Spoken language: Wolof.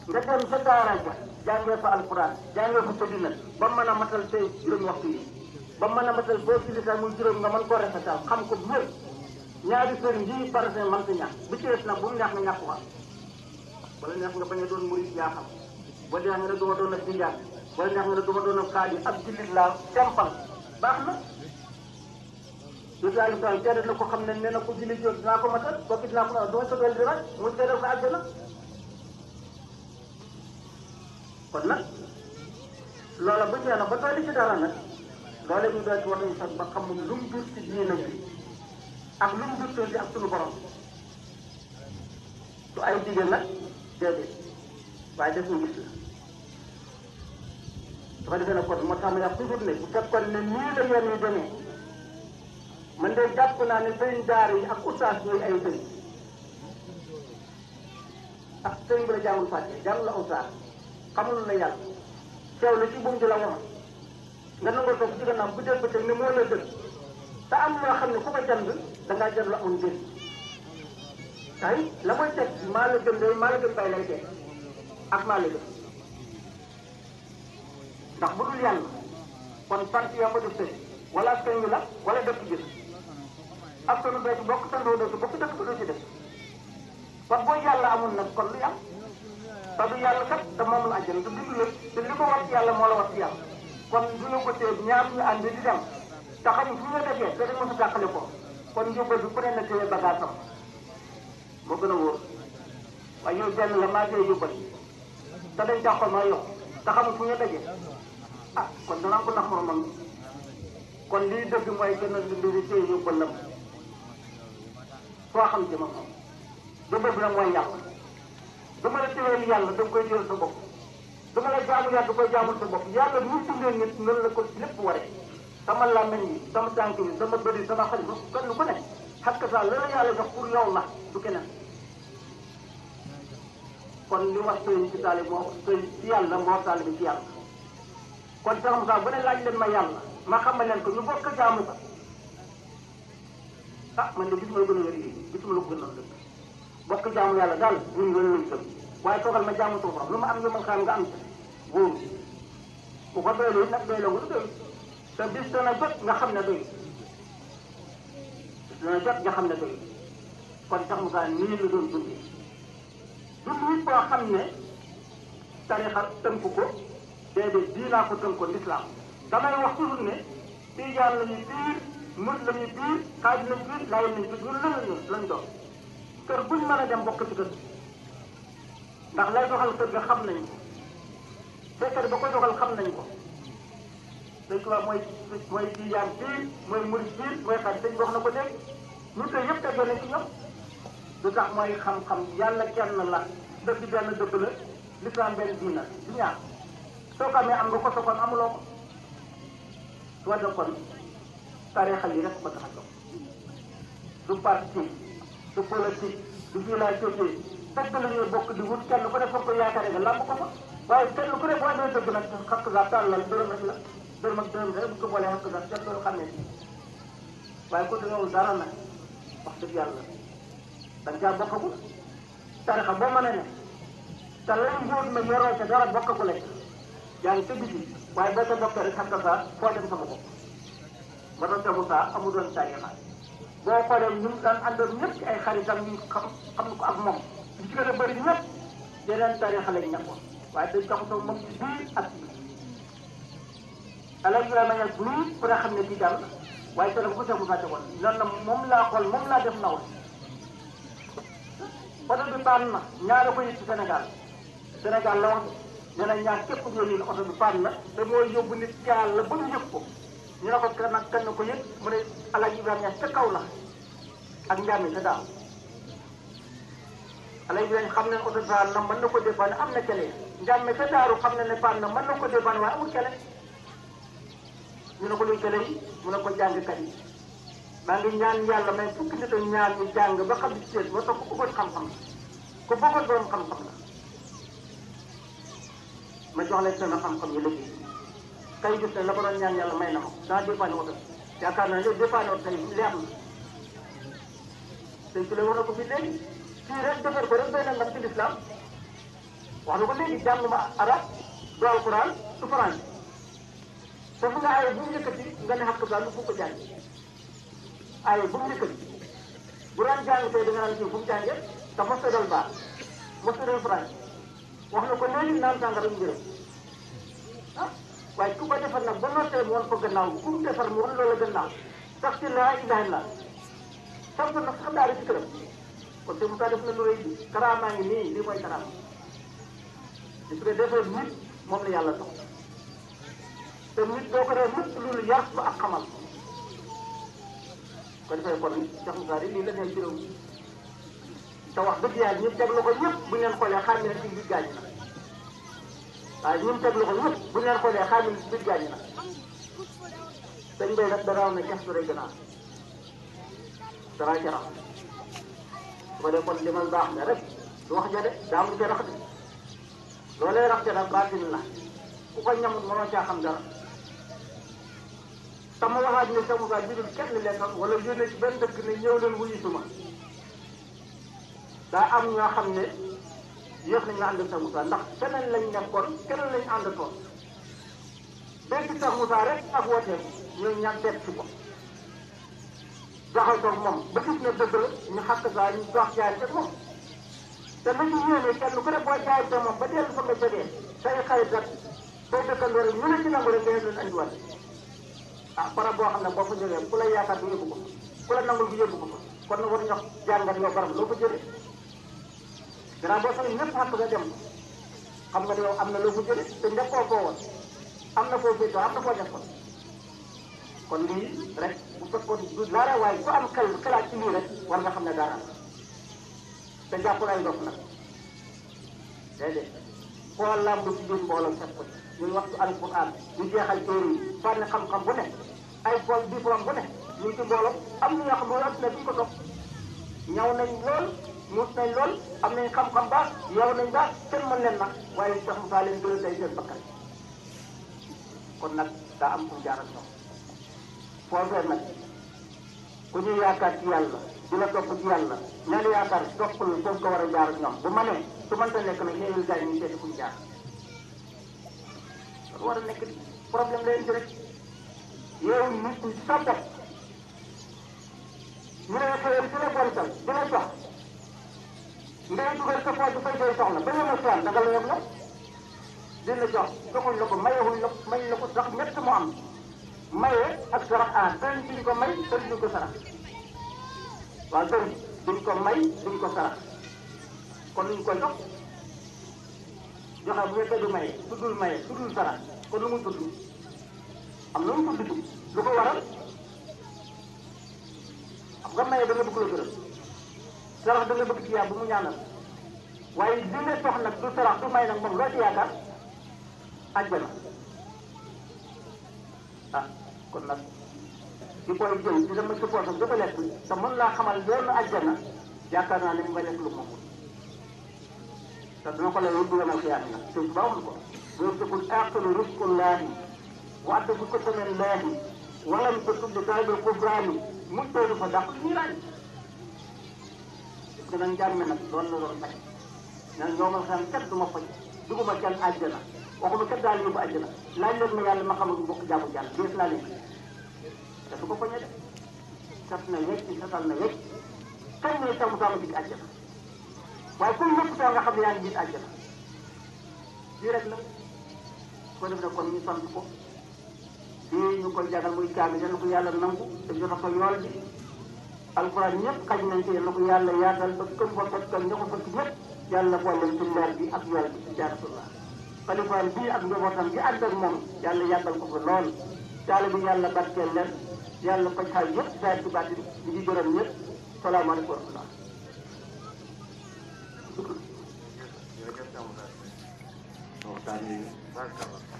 nga dem sa daara ja jàngee fa alquran jàngee fa tëddina ba mën a matal say juróomi waxtu yi ba mën a matal boo ci lisaa muy juróom nga mën koo rafetal xam ko bu wér ñaari sëriñ yi par exemple man ta ñàkk bi ci des nag bu mu neex nga ñàkk wax wala neex nga bañ a doon murid yaa xam wala neex nga ne duma doon a tijaan wala neex nga ne duma doon a xaadir ab jullit laa simple baax na Yusuf Aliou Sall na ko xam ne nee na ko julli joon dinaa ko matal kooku dinaa ko matal duma sa dool di rek mu teedal ko àjjana kon nag loola bu ñëwee nag ba dooli ci dara nag loola ñu doon ci war nañu sax ba xam lu mu jur ci diina bi ak lu mu jur ci ak sunu borom du ay dige nag déedéet waaye def ñu gis la su ko defee nag kon moo tax ma yàq toujours ne bu fekkoon ne nii la yoon yi demee man de jàpp naa ne sëriñ daara yi ak ustaas ñooy ay sëriñ ah sëriñ bi la jàngul fàtte jàng la ustaas xamul la yàlla teew la ci buum di la wax nga nangoo toog ci gannaaw bu dee bëccëg ne moo la dëgg te am loo xam ne ku ko jënd da ngaa jënd la amul njëriñ tay la koy teg maa la gën de maa la gën bay lay teg ak maa la gën ndax bu dul yàlla kon sant yaa ko def sëriñ wala askan wi la wala dëkk bi askanu doo ci bokk sandoo doo ci bokk dëkk bi doo ci def kon boo yàlla amul nag kon lu yàlla te du yàlla kat te moom la àjjana te dund la te li ko war ci yàlla moo la war ci yàlla kon du la ko tee ñaar ñu ànd di dem te xam fu ñu defee te dañ mos a jàqale ko kon njóobal bi ku ne na téye bagage am moo gën a wóor waaye yow benn la maa ngi yóbbal te dañ jàqal ma yow te xamul fu ñu dajee ah kon danaa ko nax moromam kon lii dëgg mooy gën a dund di téye yóbbal la foo xam jëma moom yóbbal bi nag mooy yàlla dama la téyeel yàlla da nga koy téyeel sa bopp dama la jaamu yàlla da koy jaamul sa bopp yàlla mu tundee nit noonu la ko lépp waree sama làmmiñ yi sama tànk yi sama bëri sama xel kenn ku ne xakk saa la la yàlla jox pour yow la du keneen kon li wax sëriñ ci taali moo sëriñ ci yàlla moo taali bi ci yàlla kon sax Moussa bu ne laaj leen ma yàlla ma xamal leen ko ñu bokk jaamu ko ah man de gisuma lu gën a wér yi gisuma lu ko gën a dëgg bokk jaamu yàlla daal ñun loolu lañ gëm waaye toogal ma jaamu suñu borom lu ma am ñu ma xam nga am ci wóoru ku ko doylu it nag doyloo nga du doylu te bis dana jot nga xam ne doylu bis dana jot nga xam ne doylu kon sax Moussa nii la doon dundee dund it boo xam ne tarixa tënk ko déedéet diinaa ko tënk ko lislaam damay wax toujours ne tijaan la ñuy biir murit la ñuy biir xaaj lañ biir laayal nañ biir ñun lan la ñu lañ doon kër buñ mën a dem bokk ci kër ndax lay doxal kër ga xam nañ ko fekkee ba ko doxal xam nañ ko dañ ko wax mooy mooy tijaan biir mooy murit biir mooy xaaj dañ wax na ko dégg ñu koy yëpp tegee nañ ci ñoom lu tax mooy xam-xam yàlla kenn la dëgg benn dëgg la lislaam benn diina du ñaar soo ko amee am nga ko soo ko amuloo ko soo de kon tarixa yi rek ko tax a jóg du parti du politique du village société dëgg la ñuy bokk di wut kenn ku ne foog ko yaakaare nga làmb ko fa waaye kenn ku ne boo amee dëgg nag xakk saa tàllal dërëm rek la dërëm ak dërëm rek bu ko boolee xakk saa kenn loolu xam ne waaye ko dañoo dara nag wax dëgg yàlla da nga caa bokkagul tarixa boo mën a ne te lay mbóot ma yoroo ca dara bokkagul yaa ngi ca biti waaye boo ca bokkee rek xam nga saa foo dem sama bopp ba doon tegu saa amu doon tarixa boo xoolee ñu mu daan àndoon ñëpp ci ay xaritam ñu xam xam ko ak moom li ci gën a bëri ñëpp yeneen tarixa lañ nekkoon waaye dañ taxutoo moom ci biir ak ci biti alal Ibrahima Ñas nii ku ne xam ne ci jàll waaye te bu ko tegu saa tegoon noonu la moom laa xool moom laa def nawul oto bi paan na ñaara ko yëg ci Sénégal Sénégal la wax nee na ñaar képp ku yónni oto bi paan na te mooy yóbbu nit caal la ba ñu yëg ko ñu ne ko kan nag kan ko yëg mu ne Alaaji Ibrahima Ñas ca kaw la ak njàmmi ca daaw Alaaji Ibrahima xam ne oto bi paan na mën na ko dépanne am na kele njàmmi ca daaru xam ne ne paan na mën na ko dépanne waaye amul kele ñu ne ko luy kele yi mu ne ko jàngkat yi maa ngi ñaan yàlla may fukki nit ak ñaar ñu jàng ba xam ci seen ba toog ku bëggoon xam-xam ku bëggoon borom xam-xam la ma jox leen seen xam-xam yi liggéey kay gis ne la ko doon ñaan yàlla may na ma daa dépanne oto yaakaar naa ne dépanne oto tey leer na tey ci la war a ko fi léegi fii rek defar ko rek doy na ndam ci lislaam wax na ko léegi jànguma arab du alquran du français foofu nga aaye bu mu yëkkati nga ne xàq daal fu ko jàng aaye bu mu yëkkati bu daan jàng tey da nga naan kii fu mu jàngee te mos a dal baax mos a dal français wax na ko léegi naan sàngara njëriñ ah waaye ku ko defar nag ba nootee mu wan ko gannaaw ku mu defar mu wan loola gannaaw sax ci laa ilaha illa samp nag sax daal ci këram kon te mu taa def na lu rëy bi karaamaa ngi nii lii mooy karaama gis nga defee nit moom la yàlla soxla te nit doo ko def mukk loolu yar ba ak xamal ko defee kon Cheikh Moussa lii la nekk ci réew mi te wax dëgg yàlla ñëpp teg loxo ñëpp bu ñu leen xoolee xam ne ci biir gaañ na waaye ñun teg loxo ñëpp bu ñu leen xoolee xam ne ci biir gaañ na dañ bay nag dara ne gestu rek gannaaw dara ca rax su ko dee kon limal baax ne rek du wax ja de daa am lu ca rax de loolee rax ca nag baatin la ku ko ñamut mënoo caa xam dara te ma waxaat ne Cheikh Moussa jëlul kenn lekkam wala yónnee ci benn dëkk ne ñëw leen wuyu suma daa am ñoo xam ne yéex nañu ànd ak Cheikh Moussa ndax keneen lañ nekkoon keneen lañ àndatoon dégg Cheikh Moussa rek ak wooteeku ñooy ñaan seet si ko jaxal ko moom ba gis ne dëgg la ñu xàq saa ñu dox jaay ak moom te la ñu yéene kenn ku ne boo jaay te moom ba dellu fa nga jógee say xarit rek say dëkkandoo rek ñu ne ci nangu rek nga leen andiwaat ah barab boo xam ne boo fa jógee ku la yaakaar bu yóbbu ko ku la nangul bu yóbbu ko kon nag war ñox jàngat yow barab loo fa jëlee gannaaw boo xam ne ñëpp xàq nga dem xam nga ne yow am na loo fa jëlee te njëkkoo koo woon am na foo féetoo am na foo def ko kon lii rek bu fekkoon du dara waaye ku am xel xalaat ci lii rek war nga xam ne dara te jàppul ay ndox nag déedéet foo làmb ci biir mbooloo fekk ko ñuy waxtu alquran ñu jeexal téere yi fànn xam-xam bu ne ay pol diplôme bu ne ñu ci mbooloo am na ñoo xam ne ne duñ ko topp ñaw nañ lool muut nañ lool am nañ xam-xam baax yow nañ baax kenn mën leen nag waaye Cheikh Moussa leen gën a tey seen bakkan kon nag daa am fu jaar ak ñoom foofee nag ku ñu yaakaar ci yàlla di la topp ci yàlla ña la yaakaar toppal foofu ko war a jaar ak ñoom bu ma nee su mënta nekk nag ñeewul gars yi ñu seeti fu ñu jaar loolu war a nekk problème leen ci rek yow nit ñi sa bopp ñu ne xëyal ci la bontal di la jox ngay dugal sa poche fay say soxla ba ñëw a soxla da nga la yem la dina jox joxuñ la ko mayewuñ la may la ko sax ñett mu am maye ak sarax ah sëriñ duñ ko may sëriñ duñ ko sarax waaw sëriñ duñ ko may duñ ko sarax kon luñ koy jox joxe bu fekkee du maye tuddul maye tuddul sarax kon lu mu tudd am na lu mu tudd lu ko waral xam nga maye da nga bëgg la gërëm sarax da nga bëgg ci yaa bu mu ñaanal waaye li nga sox nag du sarax du may nag moom loo ci yaakaar àjjana ah kon nag di koy jël di dama ci poosam di ko lekk te mën laa xamal yoonu àjjana yaakaar naa ne mu nga lekk lu moomul te dina ko la yow du yemal xiyaam nag te ba waxul ko yursiqul aaxiru rizqullaahi wa adda bi ko tamit laahi walam ko tuddi taalibil kubraani mu tëru fa dàq ñu laaj parce que nag njàmme nag loolu la doon bañ nag ñoo ma xam kat du ma faj duguma kenn àjjana waxuma kat daal yóbbu àjjana laaj leen ma yàlla ma xamul mbokk jaamu jàll dees naa leen te du ko poñe de sat na wecc satal na wecc kañ ne samu sama dig àjjana waaye comme ñëpp saa nga xam ne yaa ngi gis àjjana lii rek la ko def ne kon ñu sant ko lii ñu koy jagal muy kaami yal na ko yàlla nangu te jota ko yool bi alquran ñëpp xaj nañ ci yal na ko yàlla yaatal ba këm ko fekkal ña ko fekk ñëpp yàlla boole ci leer bi ak yool bi ci jaarasullah xalifaam bii ak njabootam bi ànd ak moom yàlla yàggal ko fa lool taale bi yàlla barkeel leen yàlla faj xaay yëpp saa ci bàtti ñu ngi gërëm ñëpp salaamaaleykum wa rahmatulah jërëjëf Cheikh Moussa waxtaan yi